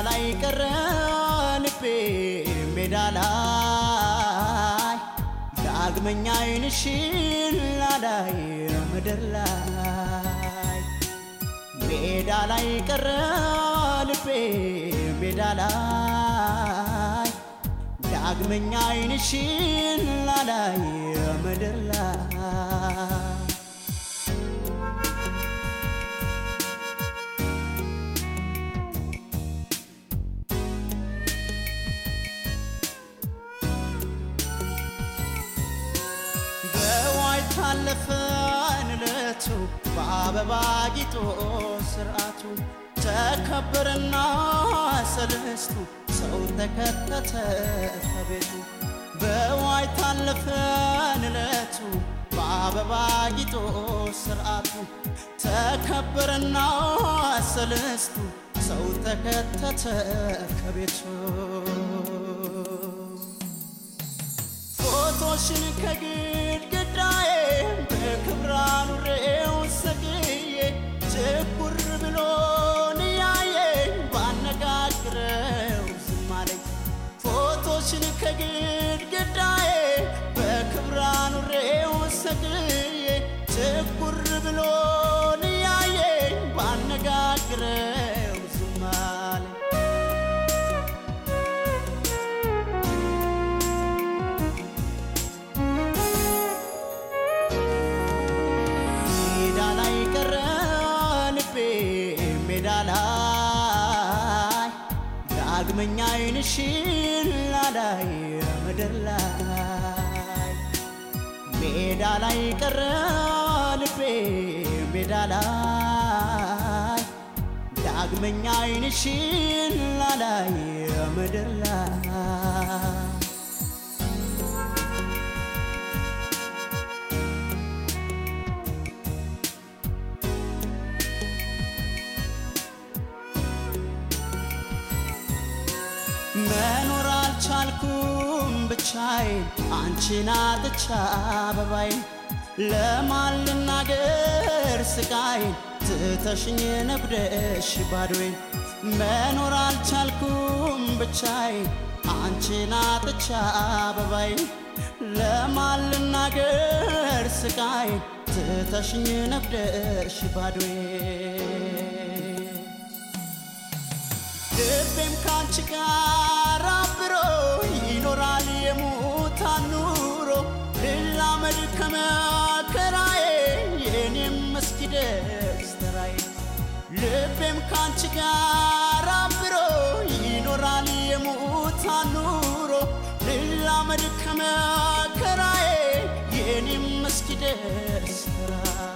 ላይ ቀረ ልቤ ሜዳ ላይ ዳግመኛ ዓይንሽን ላላይ ምድር ላይ ሜዳ ላይ ቀረ ልቤ ሜዳ ላይ ዳግመኛ ዓይንሽን ላላይ ምድር ላይ በዋይ ታለፈን እለቱ በአበባ ጊጦ ስርዓቱ ተከበረና ሰለስቱ ሰው ተከተተ ከቤቱ በዋይ ታለፈን እለቱ በአበባ ጊጦ ስርዓቱ ተከበረና ሰለስቱ ሰው ተከተተ ከቤቱ ፎቶሽን ከግድግዳዬ በክብር አኑሬው ሰቅዬ ችኩር ብሎን ያየኝ ባነጋግረው ዝም አለኝ። ፎቶሽን ከግድግዳዬ በክብር አኑሬው ሰቅዬ ችኩር ብሎን ያየኝ ባነጋግረው ዝም አለኝ። ሜዳ ላይ ቀረ ልቤ ሜዳ ላይ ዳግመኛ ዓይንሽን ላላይ ምድር ላይ ሜዳ ላይ ቀረ ልቤ ሜዳ ላይ ዳግመኛ ዓይንሽን ላላይ ምድር ላይ መኖር አልቻልኩም ብቻዬን አንቺን አጥቻ አበባዬን ለማን ልናገር ስቃዬን ትተሽኝ ነጉደሽ ባዶዬን መኖር አልቻልኩም ብቻዬን አንቺን አጥቻ አበባዬን ለማን ልናገር ስቃዬን ትተሽኝ ነጉደሽ ባዶዬን ልቤም ካንቺ ጋር አብሮ ይኖራል የሙታን ኑሮ ልላመድ ከመከራዬ የኔም እስኪደርስ ተራዬ ልቤም ካንቺ ጋር አብሮ ይኖራል የሙታን ኑሮ ልላመድ ከመከራዬ የኔም እስኪደርስ ተራዬ